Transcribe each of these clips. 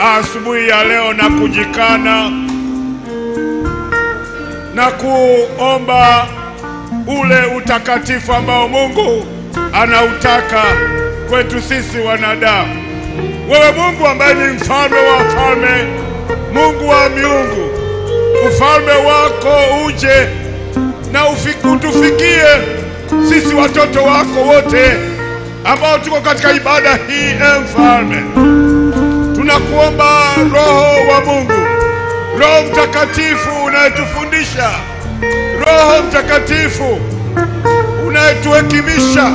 asubuhi ya leo na kujikana na kuomba ule utakatifu ambao Mungu anautaka kwetu sisi wanadamu. Wewe Mungu ambaye ni mfalme wa wafalme, Mungu wa miungu, ufalme wako uje na ufi- utufikie sisi watoto wako wote ambao tuko katika ibada hii. E mfalme, tunakuomba Roho wa Mungu, Roho Mtakatifu unayetufundisha, Roho Mtakatifu unayetuhekimisha,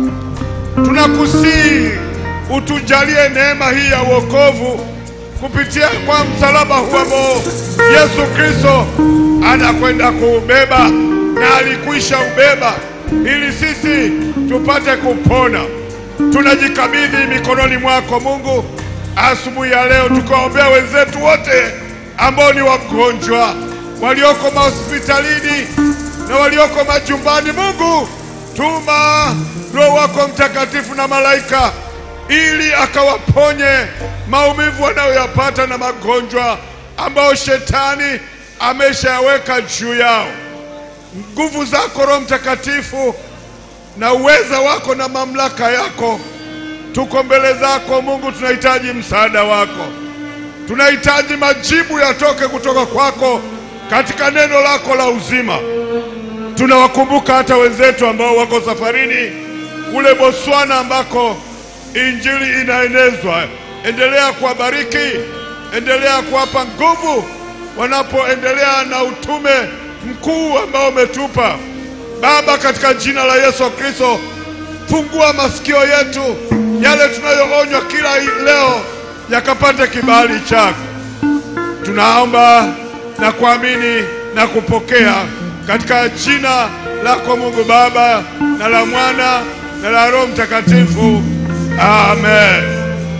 tunakusihi utujalie neema hii ya wokovu kupitia kwa msalaba huu ambao Yesu Kristo anakwenda kuubeba na alikwisha ubeba ili sisi tupate kupona. Tunajikabidhi mikononi mwako Mungu asubuhi ya leo, tukaombea wenzetu wote ambao ni wagonjwa walioko mahospitalini na walioko majumbani. Mungu, tuma Roho wako Mtakatifu na malaika ili akawaponye maumivu wanayoyapata na magonjwa ambayo shetani ameshayaweka juu yao. Nguvu zako Roho Mtakatifu na uweza wako na mamlaka yako, tuko mbele zako Mungu, tunahitaji msaada wako, tunahitaji majibu yatoke kutoka kwako katika neno lako la uzima. Tunawakumbuka hata wenzetu ambao wako safarini kule Botswana ambako injili inaenezwa. Endelea kuwabariki, endelea kuwapa nguvu wanapoendelea na utume mkuu ambao umetupa Baba, katika jina la Yesu Kristo, fungua masikio yetu, yale tunayoonywa kila leo yakapate kibali chako. Tunaomba na kuamini na kupokea katika jina lako Mungu Baba na la Mwana na la Roho Mtakatifu. Amen.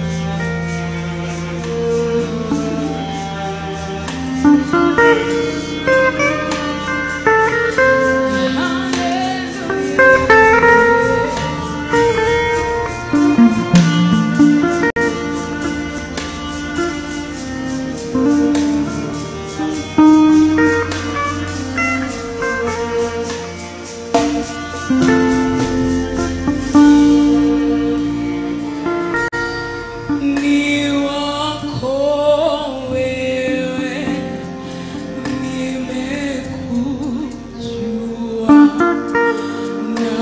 Ni wako wewe, nimekujua na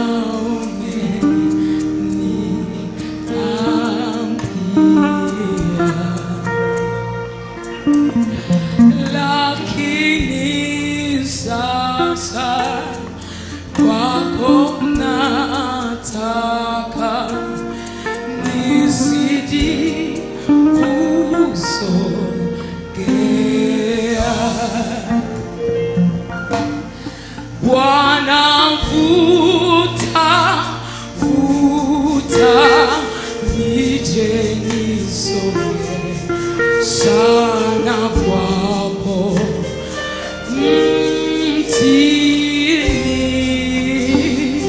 umeniambia, lakini sasa kwako nataka nizidi kusogea. Bwana, vuta vuta, nije nisonge sana kwako mtini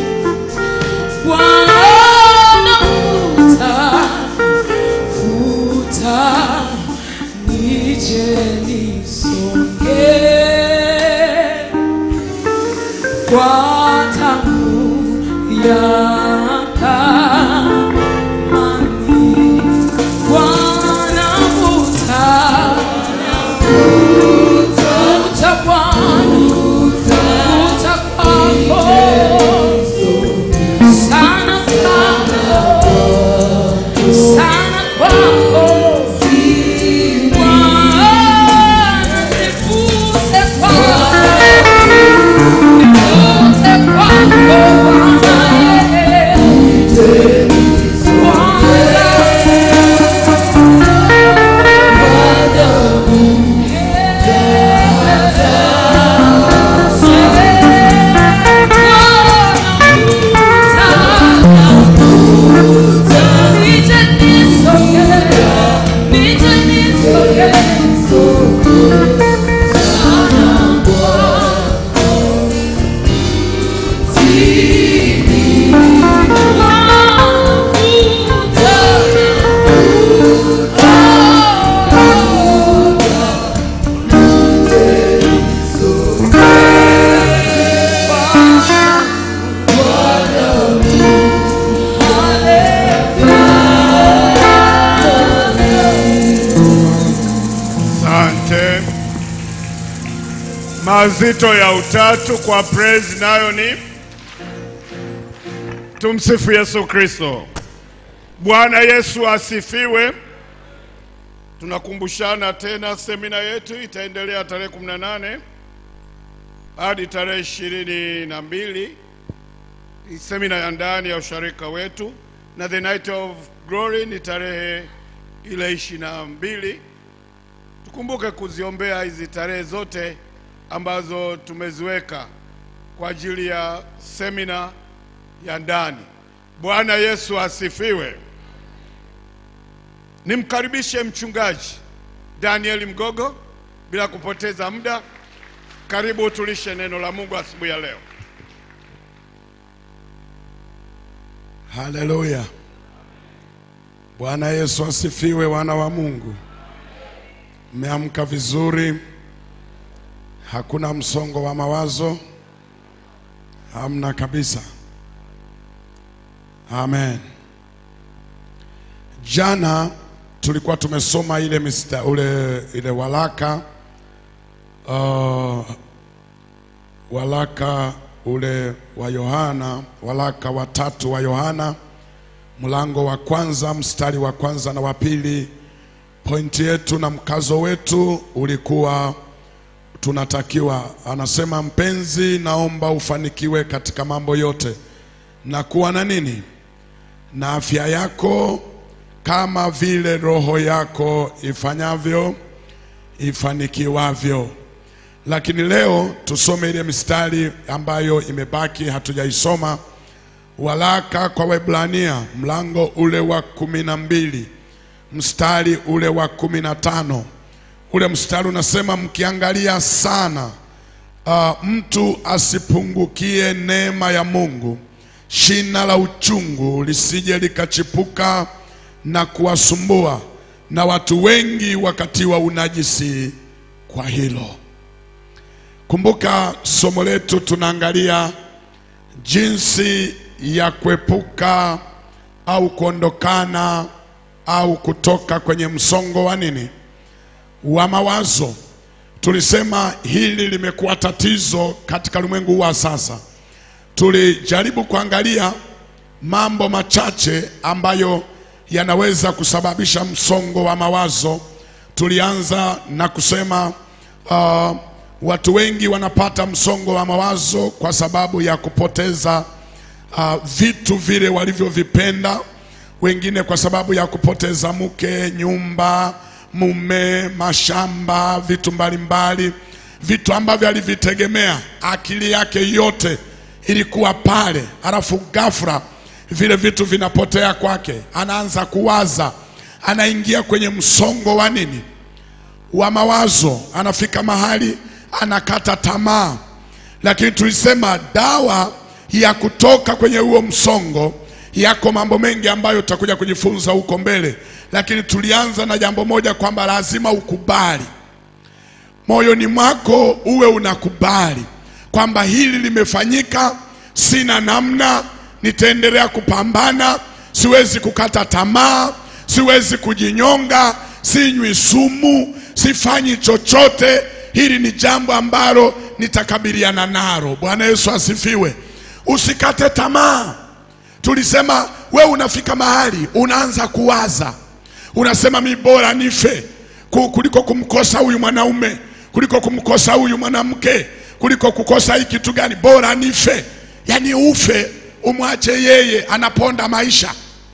Bwana vuta, vuta, nije nisonge kwa tamu ya amani. Bwana vuta, vuta Bwana, vuta kwako sana kwako, sana kwako. Bwana, nivute kwako, nivute kwako Bwana. Mazito ya utatu kwa praise nayo ni tumsifu Yesu Kristo. Bwana Yesu asifiwe. Tunakumbushana tena, semina yetu itaendelea tarehe 18 hadi tarehe ishirini na mbili. Ni semina ya ndani ya usharika wetu, na the night of glory ni tarehe ile ishirini na mbili. Tukumbuke kuziombea hizi tarehe zote ambazo tumeziweka kwa ajili ya semina ya ndani. Bwana Yesu asifiwe. Nimkaribishe mchungaji Daniel Mgogo bila kupoteza muda. Karibu tulishe neno la Mungu asubuhi ya leo. Haleluya. Bwana Yesu asifiwe, wana wa Mungu. Mmeamka vizuri? Hakuna msongo wa mawazo? Hamna kabisa. Amen. Jana tulikuwa tumesoma ile mista, ule ile walaka uh, walaka ule wa Yohana, walaka wa tatu wa Yohana mlango wa kwanza mstari wa kwanza na wa pili. Pointi yetu na mkazo wetu ulikuwa tunatakiwa, anasema mpenzi, naomba ufanikiwe katika mambo yote na kuwa na nini, na afya yako kama vile roho yako ifanyavyo ifanikiwavyo. Lakini leo tusome ile mistari ambayo imebaki hatujaisoma, walaka kwa Waebrania mlango ule wa kumi na mbili mstari ule wa kumi na tano ule mstari unasema mkiangalia sana uh, mtu asipungukie neema ya Mungu, shina la uchungu lisije likachipuka na kuwasumbua, na watu wengi wakatiwa unajisi kwa hilo. Kumbuka somo letu tunaangalia jinsi ya kuepuka au kuondokana au kutoka kwenye msongo wa nini wa mawazo. Tulisema hili limekuwa tatizo katika ulimwengu wa sasa. Tulijaribu kuangalia mambo machache ambayo yanaweza kusababisha msongo wa mawazo. Tulianza na kusema uh, watu wengi wanapata msongo wa mawazo kwa sababu ya kupoteza uh, vitu vile walivyovipenda, wengine kwa sababu ya kupoteza mke, nyumba, mume, mashamba, vitu mbalimbali, vitu ambavyo alivitegemea, akili yake yote ilikuwa pale, halafu ghafla vile vitu vinapotea kwake, anaanza kuwaza, anaingia kwenye msongo wa nini, wa mawazo, anafika mahali anakata tamaa. Lakini tulisema dawa ya kutoka kwenye huo msongo, yako mambo mengi ambayo tutakuja kujifunza huko mbele, lakini tulianza na jambo moja kwamba lazima ukubali moyoni mwako, uwe unakubali kwamba hili limefanyika, sina namna, nitaendelea kupambana, siwezi kukata tamaa, siwezi kujinyonga, sinywi sumu, sifanyi chochote. Hili ni jambo ambalo nitakabiliana nalo. Bwana Yesu asifiwe. Usikate tamaa. Tulisema we unafika mahali unaanza kuwaza, unasema mi bora nife ku- kuliko kumkosa huyu mwanaume, kuliko kumkosa huyu mwanamke, kuliko kukosa hii kitu gani, bora nife. Yaani ufe umwache yeye anaponda maisha,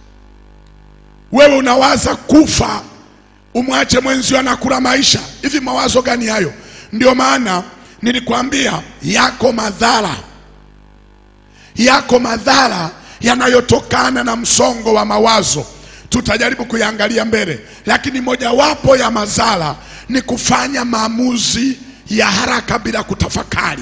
wewe unawaza kufa umwache mwenzio anakula maisha. Hivi mawazo gani hayo? Ndio maana nilikwambia yako madhara, yako madhara yanayotokana na msongo wa mawazo. Tutajaribu kuyaangalia mbele, lakini mojawapo ya madhara ni kufanya maamuzi ya haraka bila kutafakari.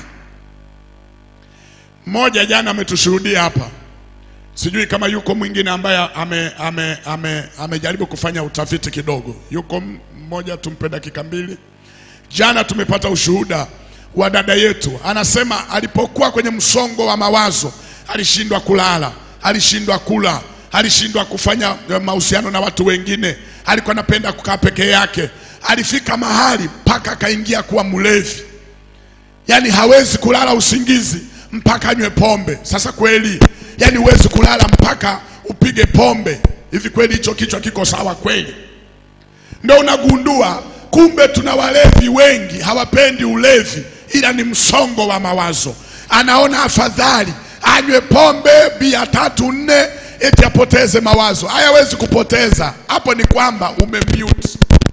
Mmoja jana ametushuhudia hapa, sijui kama yuko mwingine ambaye ame, ame, ame, amejaribu kufanya utafiti kidogo. Yuko mmoja, tumpe dakika mbili. Jana tumepata ushuhuda wa dada yetu, anasema alipokuwa kwenye msongo wa mawazo alishindwa kulala, alishindwa kula, alishindwa kufanya eh, mahusiano na watu wengine, alikuwa anapenda kukaa peke yake. Alifika mahali mpaka akaingia kuwa mlevi. yaani hawezi kulala usingizi mpaka anywe pombe. Sasa kweli, yaani huwezi kulala mpaka upige pombe. Hivi kweli hicho kichwa kiko sawa kweli? Ndio unagundua kumbe tuna walevi wengi hawapendi ulevi, ila ni msongo wa mawazo. Anaona afadhali anywe pombe bia tatu nne, eti apoteze mawazo. Hayawezi kupoteza, hapo ni kwamba umemute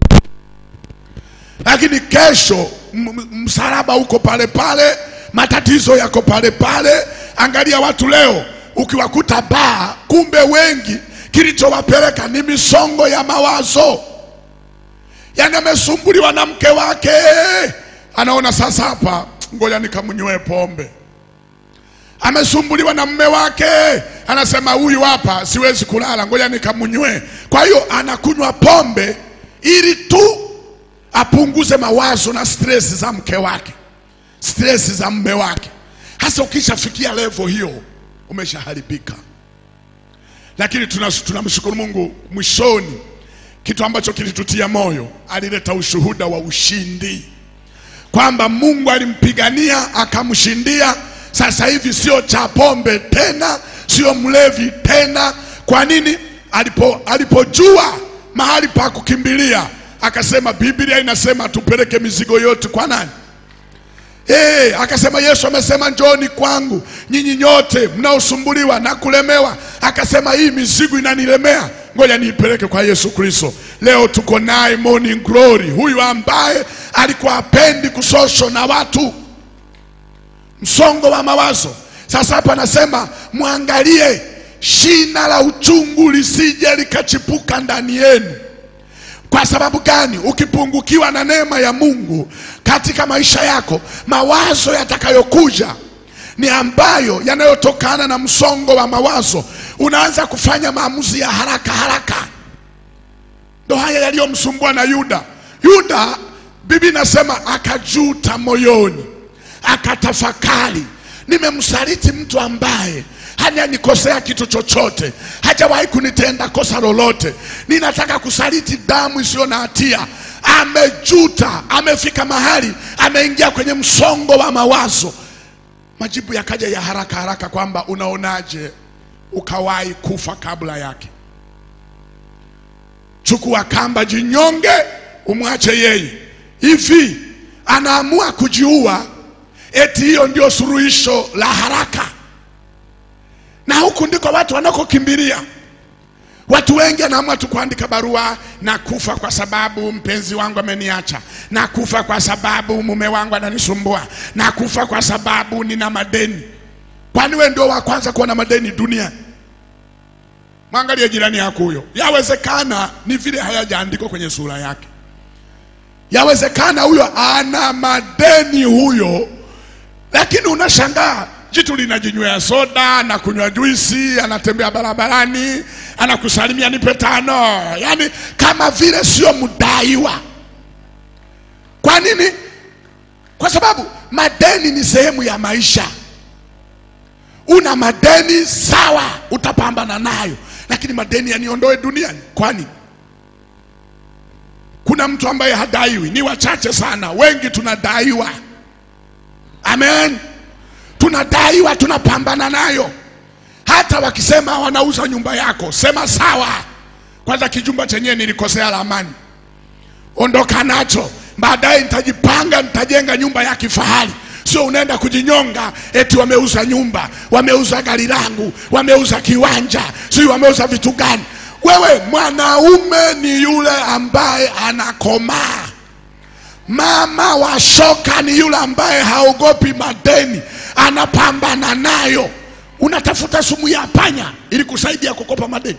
lakini kesho m- m- msalaba uko pale pale, matatizo yako pale pale. Angalia watu leo, ukiwakuta baa, kumbe wengi kilichowapeleka ni misongo ya mawazo. Yani amesumbuliwa na mke wake, anaona sasa hapa, ngoja nikamnywe pombe. Amesumbuliwa na mume wake, anasema huyu hapa siwezi kulala, ngoja nikamnywe. Kwa hiyo anakunywa pombe ili tu apunguze mawazo na stress za mke wake, stress za mume wake. Hasa ukishafikia level hiyo, umeshaharibika. Lakini tunas- tunamshukuru Mungu, mwishoni kitu ambacho kilitutia moyo, alileta ushuhuda wa ushindi kwamba Mungu alimpigania akamshindia. Sasa hivi sio cha pombe tena, sio mlevi tena. Kwa nini? Alipo, alipojua mahali pa kukimbilia akasema, Biblia inasema tupeleke mizigo yote kwa nani? Hey, akasema Yesu amesema njooni kwangu nyinyi nyote mnaosumbuliwa na kulemewa. Akasema hii mizigo inanilemea, ngoja niipeleke kwa Yesu Kristo. Leo tuko naye Morning Glory, huyu ambaye alikuwa apendi kusosho na watu, msongo wa mawazo. Sasa hapa anasema mwangalie shina la uchungu lisije likachipuka ndani yenu. Kwa sababu gani? Ukipungukiwa na neema ya Mungu katika maisha yako, mawazo yatakayokuja ni ambayo yanayotokana na msongo wa mawazo. Unaanza kufanya maamuzi ya haraka haraka. Ndo haya yaliyomsumbua na Yuda. Yuda, Biblia inasema akajuta moyoni, akatafakari, nimemsaliti mtu ambaye hajanikosea kitu chochote, hajawahi kunitenda kosa lolote. Ninataka kusaliti damu isiyo na hatia. Amejuta, amefika mahali ameingia kwenye msongo wa mawazo. Majibu yakaja ya haraka haraka kwamba unaonaje ukawahi kufa kabla yake? Chukua kamba, jinyonge, umwache yeye. Hivi anaamua kujiua, eti hiyo ndio suluhisho la haraka na huku ndiko watu wanakokimbilia. Watu wengi anaamua tu kuandika barua, na kufa kwa sababu mpenzi wangu ameniacha, na kufa kwa sababu mume wangu ananisumbua, na kufa kwa sababu nina madeni. Kwani wewe ndio wa kwanza kuwa na madeni duniani? Mwangalie jirani yako huyo, yawezekana ni vile hayajaandikwa kwenye sura yake. Yawezekana huyo ana madeni huyo, lakini unashangaa jitu linajinywea soda na kunywa juisi, anatembea barabarani, anakusalimia nipe tano, yaani kama vile sio mdaiwa. Kwa nini? Kwa sababu madeni ni sehemu ya maisha. Una madeni sawa, utapambana nayo, lakini madeni yaniondoe duniani? Kwani kuna mtu ambaye hadaiwi? Ni wachache sana, wengi tunadaiwa. Amen tunadaiwa, tunapambana nayo. Hata wakisema wanauza nyumba yako, sema sawa. Kwanza kijumba chenyewe nilikosea ramani, ondoka nacho, baadaye nitajipanga, nitajenga nyumba ya kifahari. Sio unaenda kujinyonga eti wameuza nyumba, wameuza gari langu, wameuza kiwanja, sio wameuza vitu gani. Wewe mwanaume ni yule ambaye anakomaa. Mama wa shoka ni yule ambaye haogopi madeni, anapambana nayo. Unatafuta sumu ya panya ili kusaidia kukopa madeni.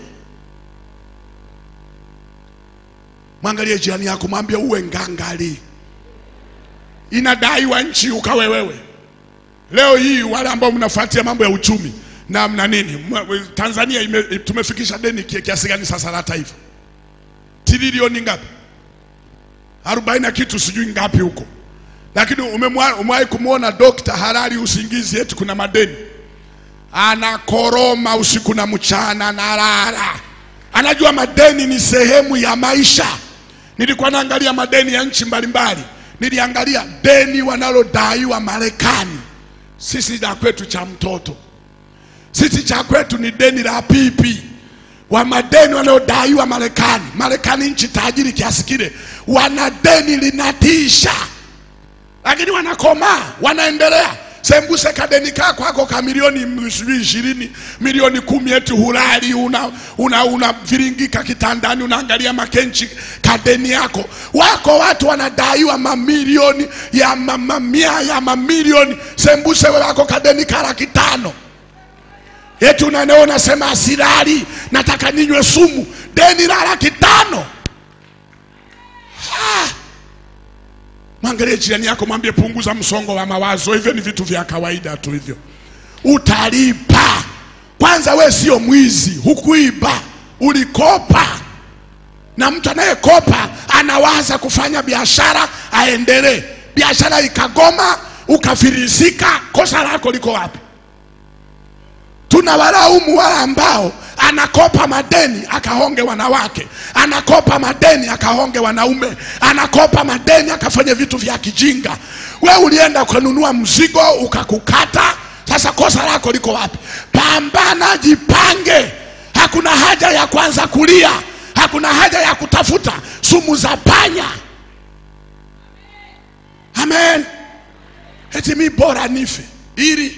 Mwangalie jirani yako, mwambie uwe ngangali. Inadaiwa nchi ukawe wewe. Leo hii wale ambao mnafuatia mambo ya uchumi na mna nini, mwa- Tanzania ime, tumefikisha deni kia- kiasi gani sasa la taifa? Trilioni ngapi? arobaini na kitu sijui ngapi huko, lakini umemwa- umewahi kumwona dokta halali usingizi eti kuna madeni? Anakoroma usiku na mchana, analala, anajua madeni ni sehemu ya maisha. Nilikuwa naangalia madeni ya nchi mbalimbali, niliangalia deni wanalodaiwa Marekani, sisi la kwetu cha mtoto, sisi cha kwetu ni deni la pipi wa madeni wanaodaiwa Marekani. Marekani nchi tajiri kiasi kile, wana deni linatisha, lakini wanakomaa, wanaendelea. Sembuse kadeni kako kako ka milioni sijui ishirini milioni kumi, eti hulali una, una, una viringika kitandani unaangalia makenchi kadeni yako. Wako watu wanadaiwa mamilioni ya ma- mamia ya mamilioni, sembuse wewe wako kadeni ka laki tano eti unaneo unasema asilali, nataka ninywe sumu, deni la laki tano. Ah! Mwangalie jirani yako, mwambie punguza msongo wa mawazo. Hivyo ni vitu vya kawaida tu, hivyo utalipa. Kwanza we sio mwizi, hukuiba, ulikopa. Na mtu anayekopa anawaza kufanya biashara aendelee, biashara ikagoma, ukafirisika, kosa lako liko wapi? tunawalaumu wale ambao anakopa madeni akahonge wanawake, anakopa madeni akahonge wanaume, anakopa madeni akafanya vitu vya kijinga. We ulienda ukanunua mzigo ukakukata, sasa kosa lako liko wapi? Pambana, jipange. Hakuna haja ya kwanza kulia, hakuna haja ya kutafuta sumu za panya. Amen. Eti mi bora nife ili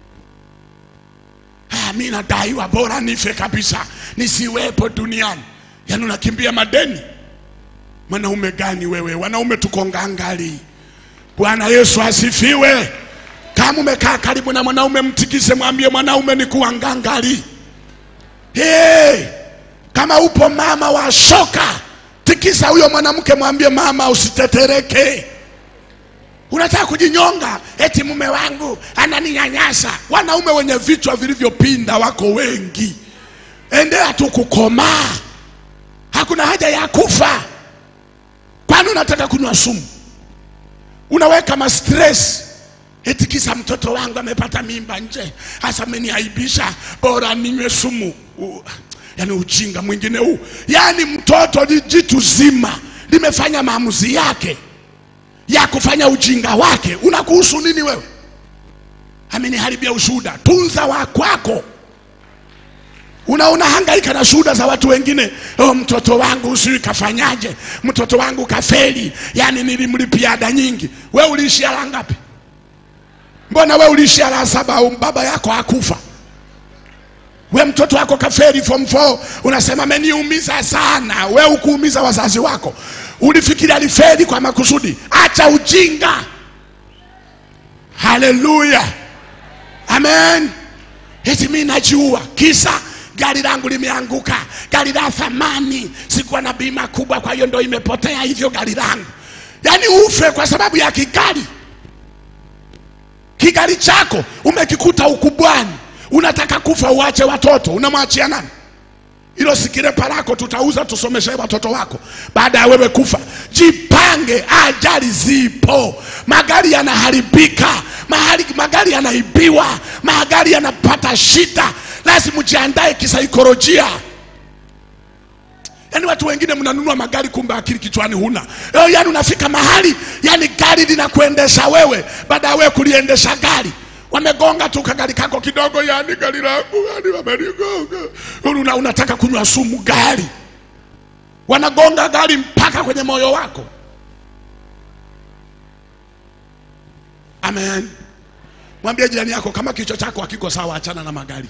Ah, mi nadaiwa, bora nife kabisa, nisiwepo duniani. Yaani unakimbia madeni. Mwanaume gani wewe? Wanaume tuko ngangali. Bwana Yesu asifiwe. Kama umekaa karibu na mwanaume, mtikise, mwambie mwanaume ni kuwa ngangali. Hey, kama upo mama wa shoka, tikisa huyo mwanamke, mwambie mama, usitetereke. Unataka kujinyonga, eti mume wangu ananinyanyasa. Wanaume wenye vichwa vilivyopinda wako wengi. Endea tu kukomaa, hakuna haja ya kufa. Kwani unataka kunywa sumu? Unaweka ma stress eti kisa mtoto wangu amepata mimba nje, hasa ameniaibisha, bora ninywe sumu. U, yani ujinga mwingine huu. Yani mtoto ni jitu zima limefanya maamuzi yake ya kufanya ujinga wake, unakuhusu nini wewe? Ameniharibia ushuhuda, tunza wa kwako. Unaona hangaika na shuhuda za watu wengine. Oh, mtoto wangu sijui kafanyaje, mtoto wangu kafeli, yani nilimlipia ada nyingi. We uliishia la ngapi? Mbona we uliishia la saba au baba yako hakufa? We mtoto wako kafeli form 4 unasema ameniumiza sana. We ukuumiza wazazi wako, ulifikiri alifeli kwa makusudi. Acha ujinga. Haleluya, amen. Eti mimi najiua kisa gari langu limeanguka, gari la thamani, sikuwa na bima kubwa, kwa hiyo ndo imepotea hivyo gari langu. Yaani ufe kwa sababu ya kigari. Kigari chako umekikuta ukubwani, unataka kufa, uache watoto, unamwachia nani? Hilo sikirepa lako tutauza tusomeshe watoto wako baada ya wewe kufa. Jipange, ajali zipo, magari yanaharibika, mahali magari yanaibiwa, magari yanapata shida, lazima ujiandae kisaikolojia. Yaani watu wengine mnanunua magari kumbe akili kichwani huna. Eh, Yaani unafika mahali yani gari linakuendesha wewe baada ya wewe kuliendesha gari. Wamegonga tu kagari kako kidogo, yani gari langu yani wamenigonga. Una, unataka kunywa sumu gari, wanagonga gari mpaka kwenye moyo wako. Amen. Mwambie jirani yako kama kichwa chako hakiko sawa, achana na magari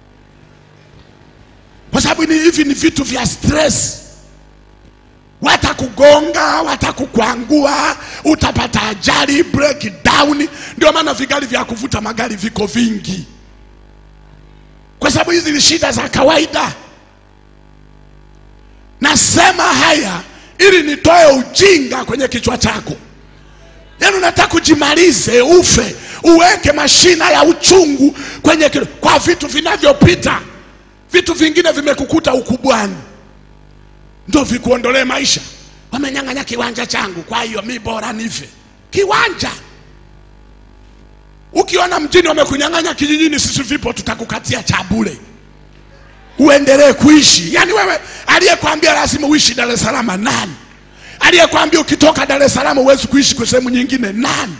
kwa sababu ni hivi ni vitu vya stress. Watakugonga, watakukwangua, utapata ajali, breakdown. Ndio maana vigari vya kuvuta magari viko vingi, kwa sababu hizi ni shida za kawaida. Nasema haya ili nitoe ujinga kwenye kichwa chako. Yaani unataka kujimalize, ufe, uweke mashina ya uchungu kwenye kilo, kwa vitu vinavyopita vitu vingine vimekukuta ukubwani, ndo vikuondolee maisha. Wamenyang'anya kiwanja changu, kwa hiyo mi bora nife. Kiwanja ukiona mjini wamekunyang'anya, kijijini sisi vipo, tutakukatia cha bure uendelee kuishi. Yaani wewe aliyekwambia lazima uishi Dar es Salaam nani? aliyekwambia ukitoka dar es salaam huwezi kuishi kwa sehemu nyingine nani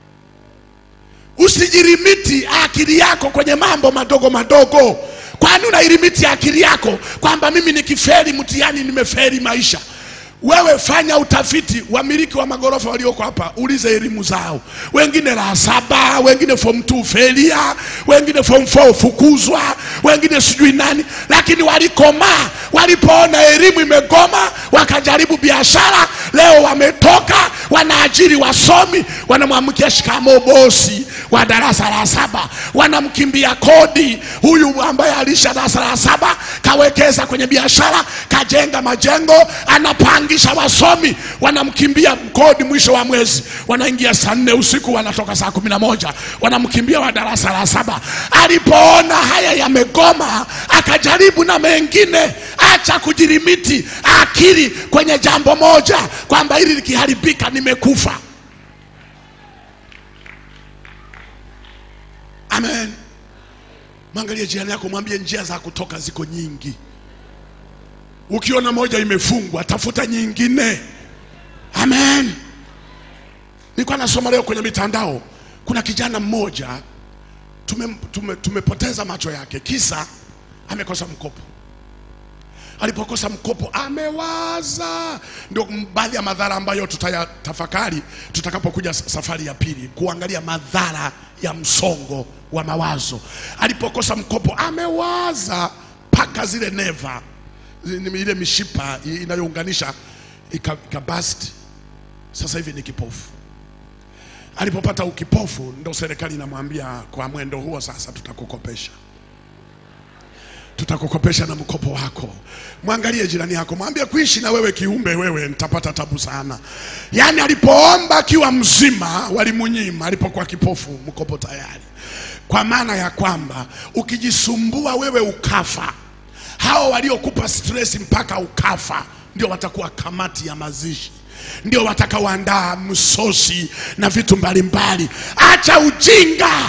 usijirimiti akili yako kwenye mambo madogo madogo kwani unairimiti akili yako kwamba mimi nikiferi mtihani nimeferi maisha wewe fanya utafiti wamiliki wa magorofa walioko hapa ulize elimu zao wengine la saba wengine form 2 felia wengine form 4 fukuzwa wengine sijui nani lakini walikomaa walipoona elimu imegoma wakajaribu biashara leo wametoka wanaajiri wasomi wanamwamkia shikamo bosi wa darasa la saba wanamkimbia kodi huyu ambaye alisha darasa la saba kawekeza kwenye biashara kajenga majengo anapangisha wasomi wanamkimbia kodi mwisho wa mwezi wanaingia saa nne usiku wanatoka saa kumi na moja wanamkimbia wa darasa la saba alipoona haya yamegoma akajaribu na mengine acha kujirimiti akili kwenye jambo moja kwamba hili likiharibika nimekufa amen mwangalie jirani yako mwambie njia za kutoka ziko nyingi ukiona moja imefungwa tafuta nyingine amen nilikuwa nasoma leo kwenye mitandao kuna kijana mmoja tume, tume, tumepoteza macho yake kisa amekosa mkopo alipokosa mkopo amewaza ndio baadhi ya madhara ambayo tutayatafakari tutakapokuja safari ya pili kuangalia madhara ya msongo wa mawazo alipokosa mkopo amewaza mpaka zile neva zi- ile mishipa i- inayounganisha ika- ikabast sasa hivi ni kipofu alipopata ukipofu ndo serikali inamwambia kwa mwendo huo sasa tutakukopesha tutakukopesha na mkopo wako. Mwangalie jirani yako, mwambie kuishi na wewe kiumbe, wewe nitapata tabu sana. Yaani alipoomba akiwa mzima walimunyima, alipokuwa kipofu mkopo tayari, kwa maana ya kwamba ukijisumbua wewe ukafa, hao waliokupa stress mpaka ukafa ndio watakuwa kamati ya mazishi ndio watakaoandaa msosi na vitu mbalimbali. Acha ujinga.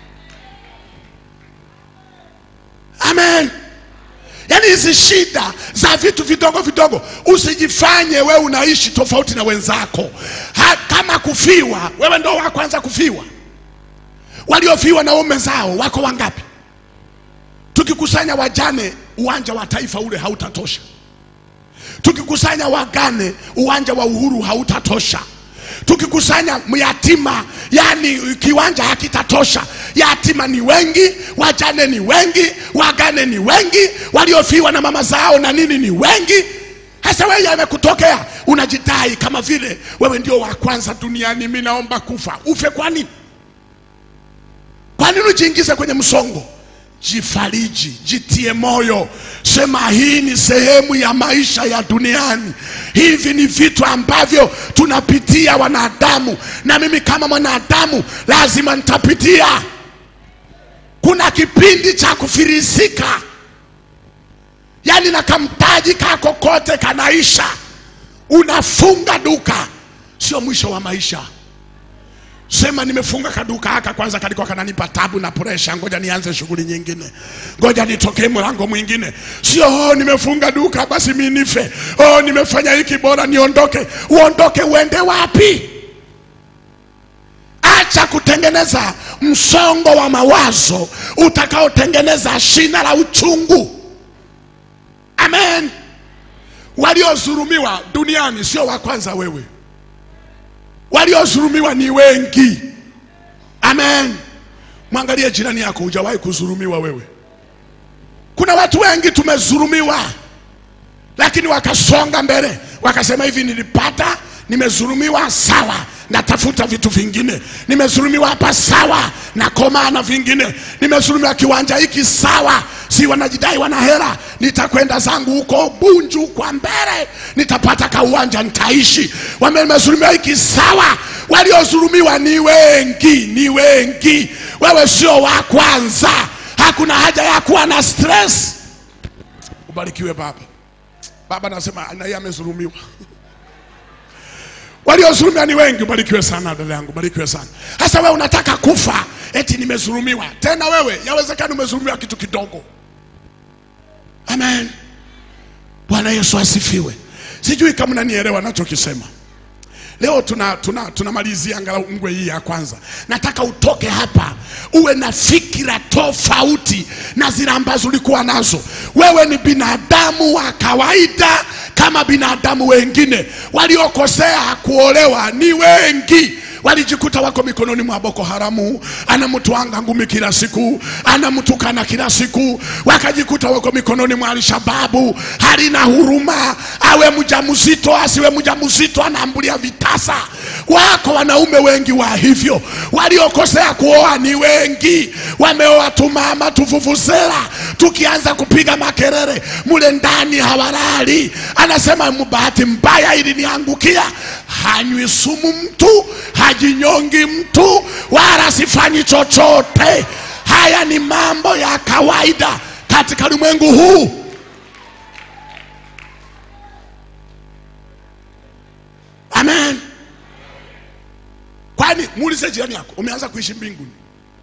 Amen. Yaani hizi shida za vitu vidogo vidogo, usijifanye wewe unaishi tofauti na wenzako. Ha, kama kufiwa, wewe ndo wa kwanza kufiwa. Waliofiwa na ume zao wako wangapi? Tukikusanya wajane, uwanja wa taifa ule hautatosha. Tukikusanya wagane, uwanja wa uhuru hautatosha. Tukikusanya yatima, yani kiwanja hakitatosha. Yatima ni wengi, wajane ni wengi, wagane ni wengi, waliofiwa na mama zao na nini ni wengi. Sasa wewe yamekutokea, unajidai kama vile wewe ndio wa kwanza duniani. Mimi naomba kufa. Ufe kwa nini? Kwa nini ujiingize kwenye msongo? Jifariji, jitie moyo, sema hii ni sehemu ya maisha ya duniani. Hivi ni vitu ambavyo tunapitia wanadamu, na mimi kama mwanadamu lazima nitapitia. Kuna kipindi cha kufirisika, yaani na kamtaji kako kote kanaisha, unafunga duka, sio mwisho wa maisha sema nimefunga kaduka haka kwanza kalikuwa kananipa tabu na presha ngoja nianze shughuli nyingine ngoja nitokee mlango mwingine sio oh, nimefunga duka basi mi nife oh, nimefanya hiki bora niondoke uondoke uende wapi acha kutengeneza msongo wa mawazo utakaotengeneza shina la uchungu amen waliodhulumiwa duniani sio wa kwanza wewe waliodhulumiwa ni wengi amen mwangalie jirani yako hujawahi kudhulumiwa wewe kuna watu wengi tumedhulumiwa lakini wakasonga mbele wakasema hivi nilipata nimedhulumiwa sawa natafuta vitu vingine nimedhulumiwa hapa sawa nakomaa na vingine nimedhulumiwa kiwanja hiki sawa si wanajidai wana hela nitakwenda zangu huko bunju kwa mbele nitapata kauwanja nitaishi Wame- nimedhulumiwa hiki sawa waliodhulumiwa ni wengi ni wengi wewe sio wa kwanza hakuna haja ya kuwa na stress ubarikiwe baba baba nasema na yeye amedhulumiwa waliodhulumiwa ni wengi ubarikiwe sana dada yangu barikiwe sana hasa wewe unataka kufa eti nimedhulumiwa tena wewe yawezekana umedhulumiwa kitu kidogo amen bwana yesu asifiwe Sijui kama nanielewa nachokisema. Leo tuna tuna tunamalizia angalau ngwe hii ya kwanza. Nataka utoke hapa uwe na fikira tofauti na zile ambazo ulikuwa nazo. Wewe ni binadamu wa kawaida kama binadamu wengine. Waliokosea kuolewa ni wengi walijikuta wako mikononi mwa Boko Haramu, anamtwanga ngumi kila siku, anamtukana kila siku, wakajikuta wako mikononi mwa Alshababu. Halina huruma, awe mjamzito asiwe mjamzito, anaambulia vitasa. Wako wanaume wengi wa hivyo, waliokosea kuoa ni wengi, wameoa tumama tuvuvuzela, tukianza kupiga makelele mule ndani hawalali. Anasema bahati mbaya iliniangukia. Hanywi sumu mtu, hajinyongi mtu, wala sifanyi chochote. Haya ni mambo ya kawaida katika ulimwengu huu. Amen. Kwani muulize jirani yako, umeanza kuishi mbinguni?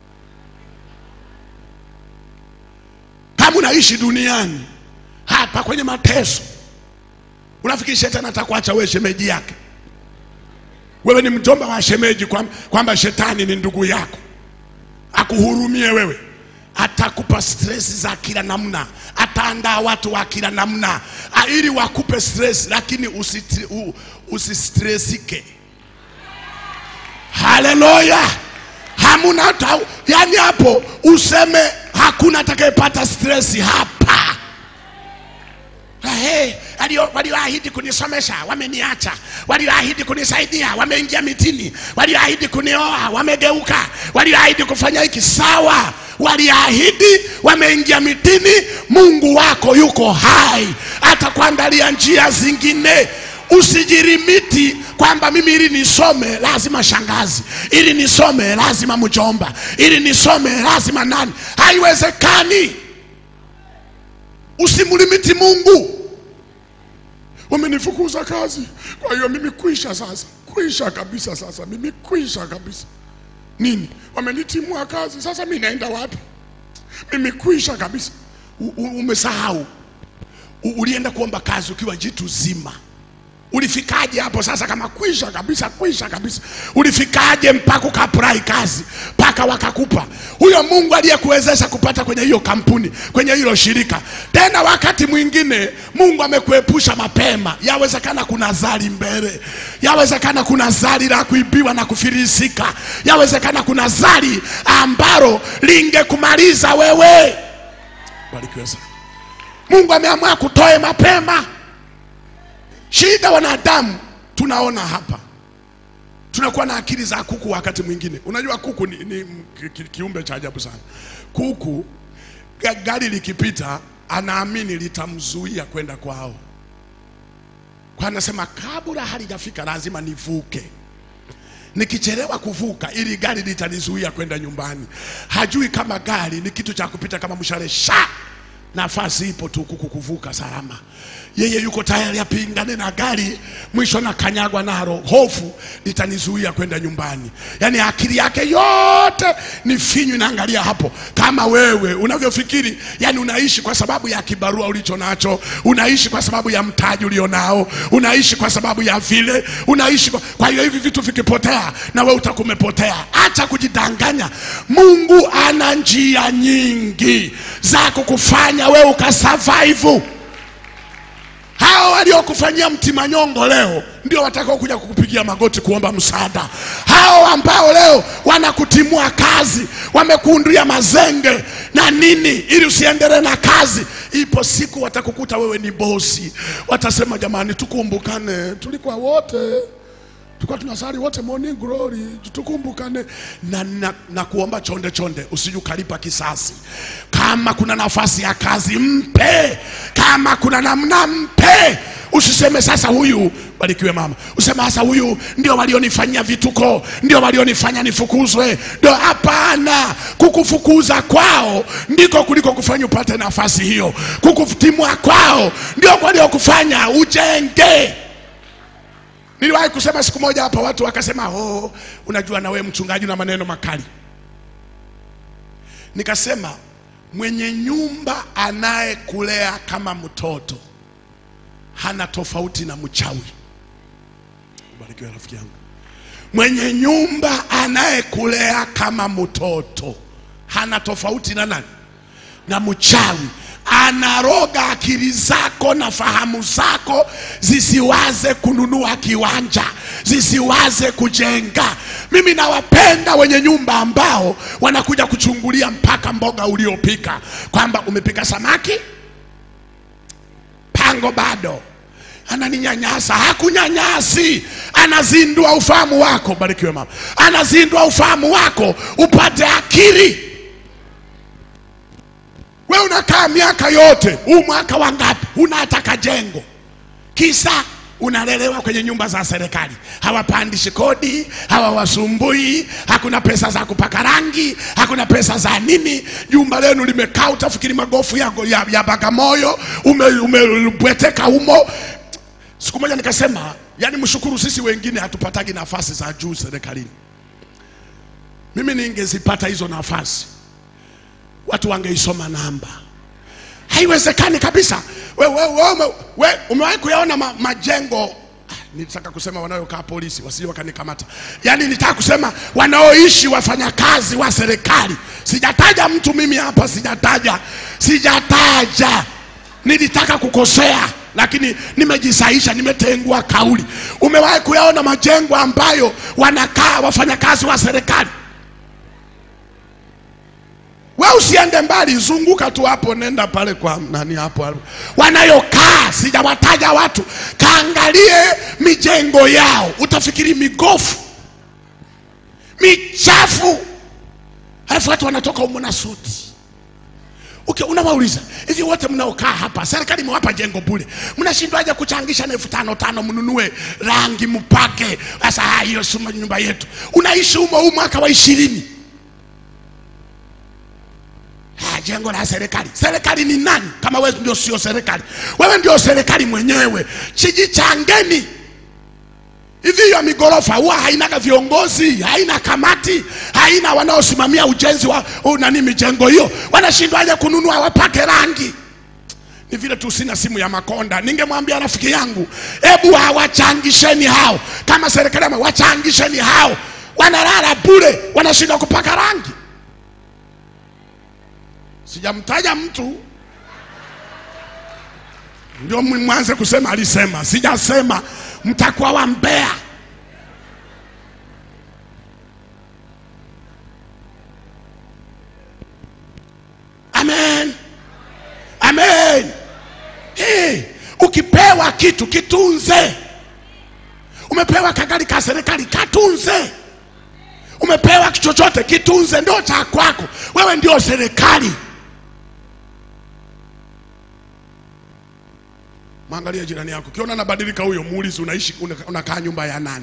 Kama unaishi duniani hapa kwenye mateso, unafikiri shetani atakuacha wewe shemeji yake? Wewe ni mjomba wa shemeji, kwamba kwamba shetani ni ndugu yako akuhurumie wewe? Atakupa stresi za kila namna, ataandaa watu wa kila namna ah, ili wakupe stress, lakini usitri- u- usistresike. Haleluya! hamuna hata yani, hapo useme hakuna atakayepata stress hapa. Hey, walioahidi kunisomesha wameniacha, walioahidi kunisaidia wameingia mitini, walioahidi kunioa wamegeuka, walioahidi kufanya hiki sawa, waliahidi wameingia mitini. Mungu wako yuko hai, atakuandalia njia zingine. Usijirimiti kwamba mimi ili nisome lazima shangazi, ili nisome lazima mjomba, ili nisome lazima nani. Haiwezekani. Usimlimiti Mungu. Wamenifukuza kazi, kwa hiyo mimi kwisha sasa, kwisha kabisa sasa, mimi kwisha kabisa. Nini? Wamenitimua kazi, sasa mimi naenda wapi? Mimi kwisha kabisa. U, u, umesahau U, ulienda kuomba kazi ukiwa jitu zima. Ulifikaje hapo sasa kama kwisha kabisa, kwisha kabisa? Ulifikaje mpaka ukaprai kazi mpaka wakakupa? Huyo Mungu aliyekuwezesha kupata kwenye hiyo kampuni, kwenye hilo shirika. Tena wakati mwingine Mungu amekuepusha mapema. Yawezekana kuna zali mbele, yawezekana kuna zali la kuibiwa na kufilisika, yawezekana kuna zali ambalo lingekumaliza wewe. Barikiwe sana. Mungu ameamua kutoe mapema. Shida wanadamu tunaona hapa, tunakuwa na akili za kuku. Wakati mwingine, unajua kuku ni, ni ki- ki- kiumbe cha ajabu sana. Kuku ga- gari likipita, anaamini litamzuia kwenda kwao, kwa anasema kabla halijafika lazima nivuke nikichelewa kuvuka ili gari litanizuia kwenda nyumbani. Hajui kama gari ni kitu cha kupita kama mshale sha nafasi ipo tu kuku kuvuka salama. Yeye yuko tayari apingane na gari, mwisho na kanyagwa nalo, hofu litanizuia kwenda nyumbani. Yaani akili yake yote ni finyu, inaangalia hapo. Kama wewe unavyofikiri, yani unaishi kwa sababu ya kibarua ulicho nacho, unaishi kwa sababu ya mtaji ulionao, unaishi kwa sababu ya vile unaishi kwa, kwa hiyo hivi vitu vikipotea na wewe utakuwa umepotea. Acha kujidanganya. Mungu ana njia nyingi za kukufanya wewe ukasurvive. Hao waliokufanyia mtimanyongo leo ndio watakao kuja kukupigia magoti kuomba msaada. Hao ambao leo wanakutimua kazi, wamekuundia mazenge na nini ili usiendelee na kazi, ipo siku watakukuta wewe ni bosi, watasema jamani, tukumbukane, tulikuwa wote tulikuwa tunasali wote morning glory, tukumbukane na, na, na kuomba chonde chonde, usije ukalipa kisasi. Kama kuna nafasi ya kazi mpe, kama kuna namna mpe. Usiseme sasa huyu, barikiwe mama, useme sasa huyu ndio walionifanyia vituko, ndio walionifanya nifukuzwe. Ndio hapana, kukufukuza kwao ndiko kuliko kufanya upate nafasi hiyo. Kukutimua kwao ndio waliokufanya ujenge. Niliwahi kusema siku moja hapa, watu wakasema, oh, unajua na wewe mchungaji na maneno makali. Nikasema mwenye nyumba anayekulea kama mtoto hana tofauti na mchawi. Ubarikiwe rafiki yangu. Mwenye nyumba anayekulea kama mtoto hana tofauti na nani? Na mchawi. Anaroga akili zako na fahamu zako zisiwaze kununua kiwanja, zisiwaze kujenga. Mimi nawapenda wenye nyumba ambao wanakuja kuchungulia mpaka mboga uliopika, kwamba umepika samaki pango bado ananinyanyasa. Hakunyanyasi, anazindua ufahamu wako. Barikiwe mama, anazindua ufahamu wako upate akili. We unakaa miaka yote, huu mwaka wa ngapi? Huna hata kajengo, kisa unalelewa kwenye nyumba za serikali, hawapandishi kodi, hawawasumbui, hakuna pesa za kupaka rangi, hakuna pesa za nini. Jumba lenu limekaa, utafikiri magofu ya, ya, ya Bagamoyo, umebweteka ume, humo. Siku moja nikasema, yani mshukuru sisi wengine hatupatagi nafasi za juu serikalini. Mimi ningezipata hizo nafasi, watu wangeisoma namba. Haiwezekani kabisa. We, we, we, we, we umewahi kuyaona ma, majengo Ah, nilitaka kusema wanayokaa polisi wasije wakanikamata. Yaani nilitaka kusema wanaoishi wafanyakazi wa serikali. Sijataja mtu mimi hapa, sijataja, sijataja. Nilitaka kukosea lakini nimejisaisha, nimetengua kauli. Umewahi kuyaona majengo ambayo wanakaa wafanyakazi wa serikali? We usiende mbali, zunguka tu hapo, nenda pale kwa nani hapo hapo. wanayokaa, sijawataja watu, kaangalie mijengo yao, utafikiri migofu michafu, halafu watu wanatoka humo na suti. Okay, unawauliza hivi, wote mnaokaa hapa, serikali imewapa jengo bure, mnashindwaje kuchangisha na elfu tano tano mnunue rangi mpake? Sasa ah, hiyo si nyumba yetu, unaishi humo huu mwaka wa ishirini Ah, jengo la serikali. Serikali ni nani kama wewe ndio sio serikali? Wewe ndio serikali mwenyewe. Chijichangeni. Hivi hiyo migorofa huwa hainaga viongozi, haina kamati, haina wanaosimamia ujenzi wa uh, nani mijengo hiyo. Wanashindwaje kununua wapake rangi? Ni vile tu sina simu ya Makonda. Ningemwambia rafiki yangu, hebu hawachangisheni hao, kama serikali ama wachangisheni hao, wanalala bure, wanashindwa kupaka rangi. Sijamtaja mtu ndio mwanze kusema alisema. Sijasema, mtakuwa wambea. Amen, amen. Hey, ukipewa kitu kitunze. Umepewa kagari ka serikali, katunze. Umepewa chochote kitunze, ndio cha kwako. Wewe ndio serikali. Mwangalie jirani yako, ukiona anabadilika huyo, muulize unaishi una- unakaa nyumba ya nani?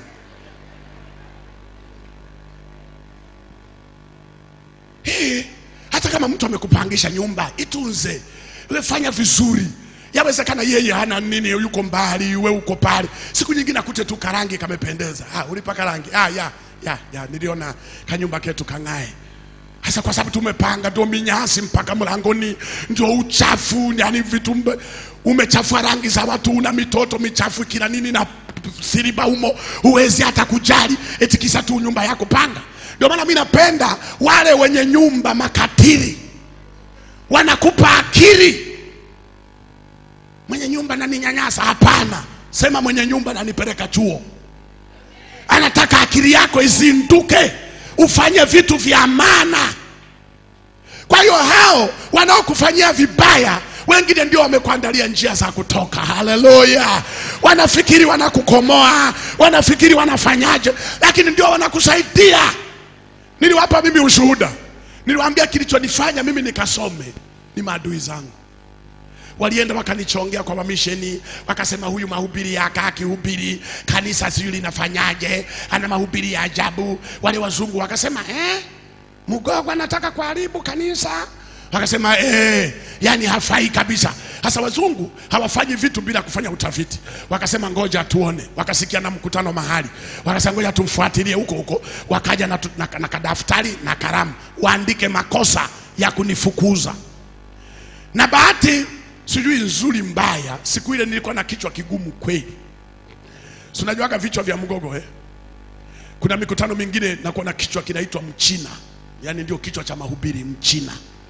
Hey, hata kama mtu amekupangisha nyumba, itunze, we fanya vizuri. Yawezekana yeye hana nini, yuko mbali, we uko pale, siku nyingine akute tu karangi kamependeza. Ah, ulipaka rangi? Ah, ya ya ya, niliona kanyumba ketu kang'ae hasa kwa sababu tumepanga ndio minyasi mpaka mlangoni, ndio uchafu, yani vitu mbe- umechafua rangi za watu, una mitoto michafu kila nini na siriba humo, huwezi hata kujali eti kisa tu nyumba yako panga. Ndio maana mimi napenda wale wenye nyumba makatili, wanakupa akili. Mwenye nyumba naninyanyasa? Hapana, sema mwenye nyumba nanipeleka chuo anataka akili yako izinduke ufanye vitu vya maana. Kwa hiyo hao wanaokufanyia vibaya wengine ndio wamekuandalia njia za kutoka. Haleluya! Wanafikiri wanakukomoa, wanafikiri wanafanyaje, lakini ndio wanakusaidia. Niliwapa mimi ushuhuda, niliwaambia kilichonifanya mimi nikasome ni maadui zangu walienda wakanichongea kwa mamisheni, wakasema huyu mahubiri yake akihubiri kanisa sijui linafanyaje, ana mahubiri ya ajabu. Wale wazungu wakasema eh, Mgogo anataka kuharibu kanisa. Wakasema eh, yani hafai kabisa. Sasa wazungu hawafanyi vitu bila kufanya utafiti. Wakasema ngoja tuone, wakasikia na mkutano mahali, wakasema ngoja tumfuatilie huko huko. Wakaja na, tu- na, na kadaftari na kalamu, waandike makosa ya kunifukuza na bahati sijui nzuri mbaya. Siku ile nilikuwa na kichwa kigumu kweli. Si unajuaga vichwa vya mgogo eh? Kuna mikutano mingine nakuwa na kichwa kinaitwa mchina, yaani ndio kichwa cha mahubiri mchina.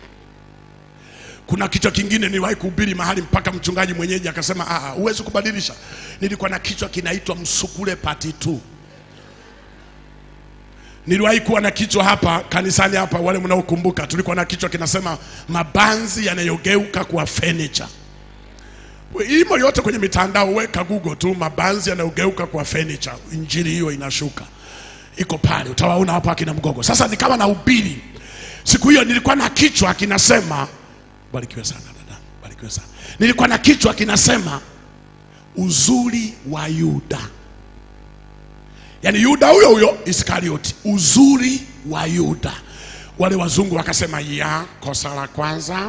Kuna kichwa kingine niliwahi kuhubiri mahali mpaka mchungaji mwenyeji akasema, ah, huwezi kubadilisha. Nilikuwa na kichwa kinaitwa msukule pati tu. Niliwahi kuwa na kichwa hapa kanisani hapa, wale mnaokumbuka, tulikuwa na kichwa kinasema mabanzi yanayogeuka kuwa furniture. Imo yote kwenye mitandao, weka Google tu mabanzi yanayogeuka kuwa furniture, injili hiyo inashuka, iko pale, utawaona hapo akina Mgogo. Sasa nikawa na ubiri siku hiyo, nilikuwa na kichwa kinasema, barikiwe sana dada, barikiwe sana. Nilikuwa na kichwa kinasema uzuri wa Yuda yaani Yuda huyo huyo Iskarioti, uzuri wa Yuda. Wale wazungu wakasema ya kosa la kwanza,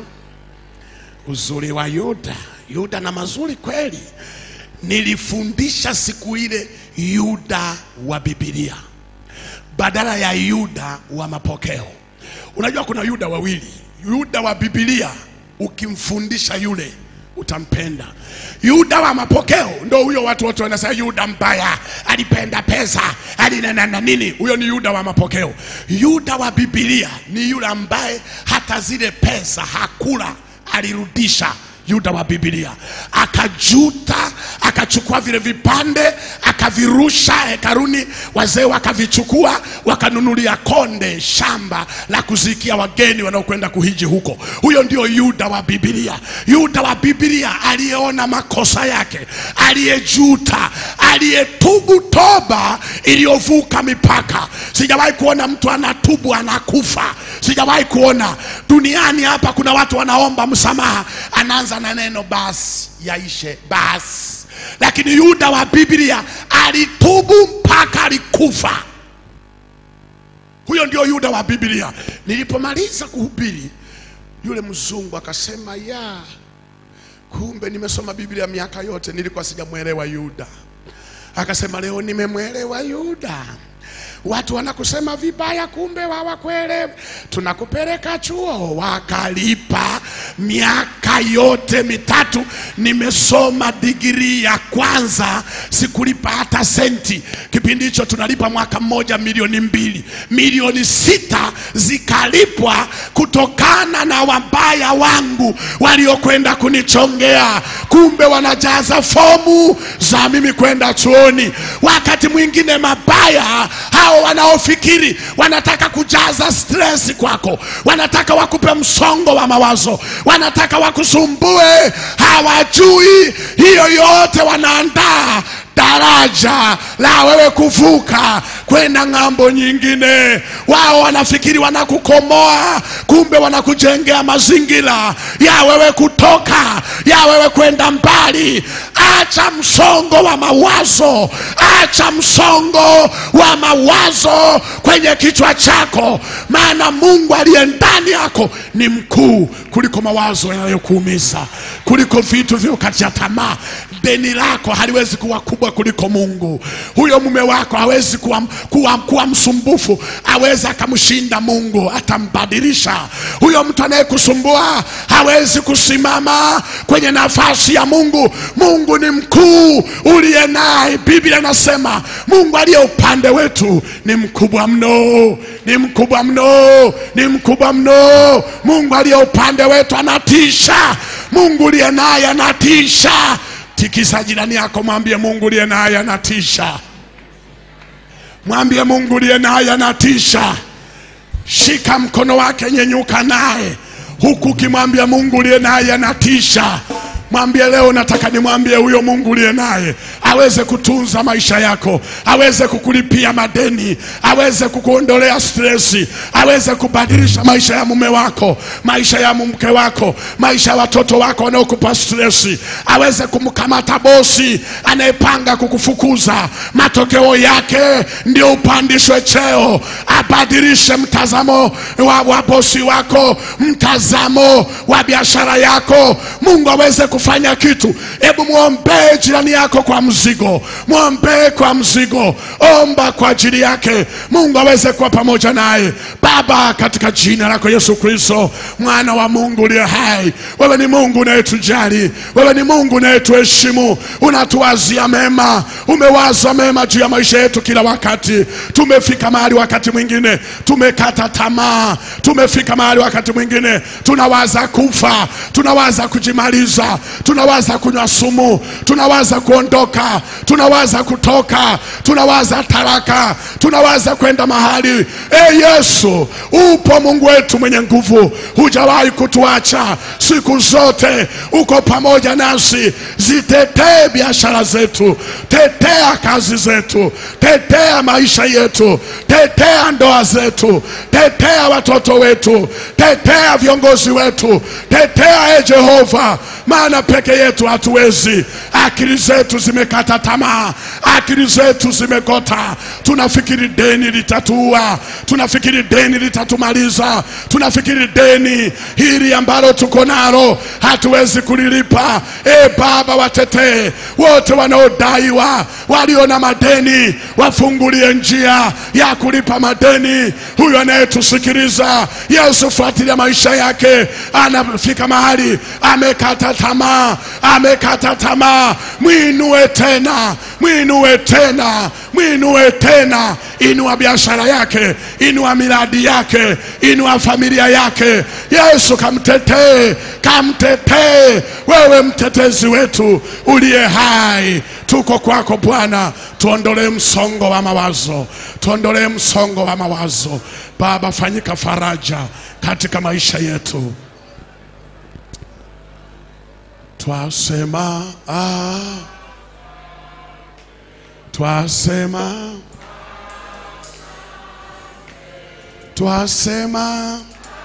uzuri wa Yuda. Yuda na mazuri kweli. Nilifundisha siku ile Yuda wa Biblia badala ya Yuda wa mapokeo. Unajua kuna Yuda wawili, Yuda wa Biblia ukimfundisha yule utampenda. Yuda wa mapokeo ndo huyo watu wote wanasema Yuda mbaya, alipenda pesa, alinena na nini. Huyo ni Yuda wa mapokeo. Yuda wa Biblia ni yule ambaye hata zile pesa hakula, alirudisha. Yuda wa Biblia akajuta, akachukua vile vipande akavirusha hekaruni, wazee wakavichukua wakanunulia konde shamba la kuzikia wageni wanaokwenda kuhiji huko. Huyo ndio Yuda wa Biblia. Yuda wa Biblia aliyeona makosa yake, aliyejuta, aliyetubu toba iliyovuka mipaka. Sijawahi kuona mtu anatubu anakufa, sijawahi kuona duniani hapa. Kuna watu wanaomba msamaha, anaanza na neno basi, yaishe basi lakini Yuda wa Biblia alitubu mpaka alikufa. Huyo ndio Yuda wa Biblia. Nilipomaliza kuhubiri, yule mzungu akasema, ya kumbe nimesoma Biblia miaka yote, nilikuwa sijamwelewa Yuda. Akasema leo nimemwelewa Yuda. Watu wanakusema vibaya, kumbe hawakuelewa. Tunakupeleka chuo, wakalipa miaka yote mitatu. Nimesoma digrii ya kwanza, sikulipa hata senti. Kipindi hicho tunalipa mwaka mmoja milioni mbili, milioni sita zikalipwa kutokana na wabaya wangu waliokwenda kunichongea. Kumbe wanajaza fomu za mimi kwenda chuoni. Wakati mwingine mabaya hao wanaofikiri wanataka kujaza stress kwako, wanataka wakupe msongo wa mawazo, wanataka wakusumbue, hawajui hiyo yote wanaandaa daraja la wewe kuvuka kwenda ng'ambo nyingine. Wao wanafikiri wanakukomoa, kumbe wanakujengea mazingira ya wewe kutoka, ya wewe kwenda mbali. Acha msongo wa mawazo, acha msongo wa mawazo kwenye kichwa chako, maana Mungu aliye ndani yako ni mkuu kuliko mawazo yanayokuumiza, kuliko vitu vyokatia tamaa. Deni lako haliwezi kuwa kubwa kuliko Mungu. Huyo mume wako hawezi kuwa, kuwa, kuwa msumbufu, awezi akamshinda Mungu, atambadilisha. Huyo mtu anayekusumbua hawezi kusimama kwenye nafasi ya Mungu. Mungu ni mkuu uliye naye. Biblia inasema Mungu aliye upande wetu ni mkubwa mno, ni mkubwa mno, ni mkubwa mno. Mungu aliye upande wetu anatisha. Mungu uliye naye anatisha. Tikisa jirani yako, mwambie Mungu uliye naye anatisha. Mwambie Mungu uliye naye anatisha. Shika mkono wake, nyenyuka naye, huku ukimwambia Mungu uliye naye anatisha. Mwambie leo, nataka nimwambie huyo Mungu uliye naye aweze kutunza maisha yako, aweze kukulipia madeni, aweze kukuondolea stresi, aweze kubadilisha maisha ya mume wako, maisha ya mke wako, maisha ya watoto wako wanaokupa stresi, aweze kumkamata bosi anayepanga kukufukuza. Matokeo yake ndio upandishwe cheo, abadilishe mtazamo wa, wa bosi wako, mtazamo wa biashara yako. Mungu aweze kufanya kitu. Hebu mwombee jirani yako kwa mzigo, mwombee kwa mzigo, omba kwa ajili yake, Mungu aweze kuwa pamoja naye. Baba, katika jina lako Yesu Kristo, mwana wa Mungu uliye hai, wewe ni Mungu unayetujali, wewe ni Mungu unayetuheshimu, unatuwazia mema, umewaza mema juu ya maisha yetu kila wakati. Tumefika mahali wakati mwingine tumekata tamaa, tumefika mahali wakati mwingine tunawaza kufa, tunawaza kujimaliza, tunawaza kunywa sumu, tunawaza kuondoka, tunawaza kutoka, tunawaza talaka, tunawaza kwenda mahali. E Yesu, upo Mungu wetu mwenye nguvu, hujawahi kutuacha siku zote, uko pamoja nasi. Zitetee biashara zetu, tetea kazi zetu, tetea maisha yetu, tetea ndoa zetu, tetea watoto wetu, tetea viongozi wetu, tetea e Jehova, maana peke yetu hatuwezi. Akili zetu zimekata tamaa, akili zetu zimekota. Tunafikiri deni litatuua, tunafikiri deni litatumaliza, tunafikiri deni hili ambalo tuko nalo hatuwezi kulilipa. E Baba, watetee wote wanaodaiwa, walio na madeni, wafungulie njia ya kulipa madeni. Huyu anayetusikiliza, Yesu, fuatilia maisha yake, anafika mahali amekata tamaa, amekata tamaa, mwinue tena, mwinue tena, mwinue tena, inua biashara yake, inua miradi yake, inua familia yake. Yesu, kamtetee, kamtetee, wewe mtetezi wetu uliye hai, tuko kwako Bwana, tuondolee msongo wa mawazo, tuondolee msongo wa mawazo. Baba, fanyika faraja katika maisha yetu. Twasema ah, twasema twasema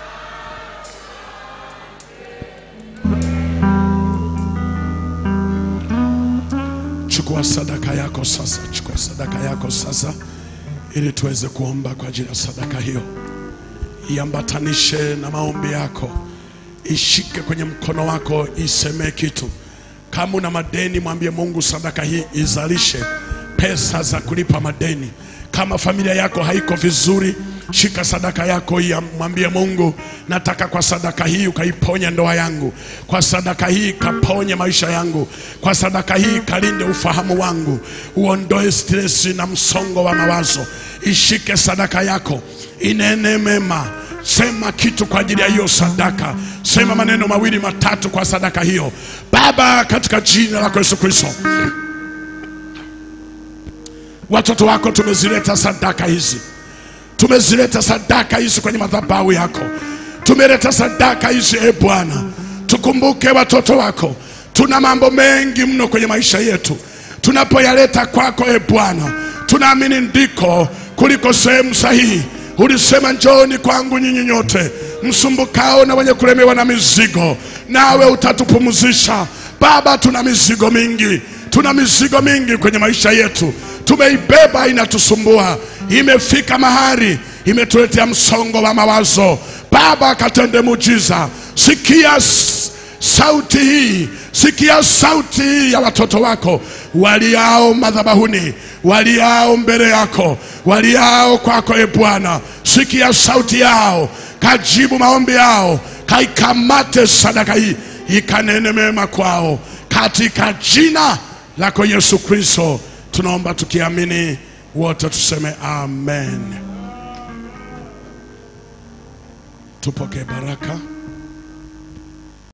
chukua sadaka yako sasa, chukua sadaka yako sasa, ili tuweze kuomba kwa ajili ya sadaka hiyo. Iambatanishe na maombi yako, ishike kwenye mkono wako, isemee kitu. Kama una madeni, mwambie Mungu, sadaka hii izalishe pesa za kulipa madeni. Kama familia yako haiko vizuri, shika sadaka yako hii, mwambie Mungu, nataka kwa sadaka hii ukaiponye ndoa yangu, kwa sadaka hii kaponye maisha yangu, kwa sadaka hii kalinde ufahamu wangu, uondoe stresi na msongo wa mawazo. Ishike sadaka yako, inene mema Sema kitu kwa ajili ya hiyo sadaka, sema maneno mawili matatu kwa sadaka hiyo. Baba, katika jina lako Yesu Kristo, watoto wako tumezileta sadaka hizi, tumezileta sadaka hizi kwenye madhabahu yako, tumeleta sadaka hizi. E Bwana, tukumbuke watoto wako, tuna mambo mengi mno kwenye maisha yetu, tunapoyaleta kwako e Bwana, tunaamini ndiko kuliko sehemu sahihi. Ulisema, njooni kwangu nyinyi nyote msumbukao na wenye kulemewa na mizigo, nawe utatupumzisha. Baba, tuna mizigo mingi, tuna mizigo mingi kwenye maisha yetu, tumeibeba inatusumbua, imefika mahali imetuletea msongo wa mawazo. Baba, katende muujiza, sikia s- sauti hii, sikia sauti hii ya watoto wako waliao madhabahuni, waliao mbele yako, waliao kwako. E Bwana, sikia sauti yao, kajibu maombi yao, kaikamate sadaka hii, ikanene mema kwao, katika jina lako Yesu Kristo tunaomba tukiamini, wote tuseme amen. Tupokee baraka.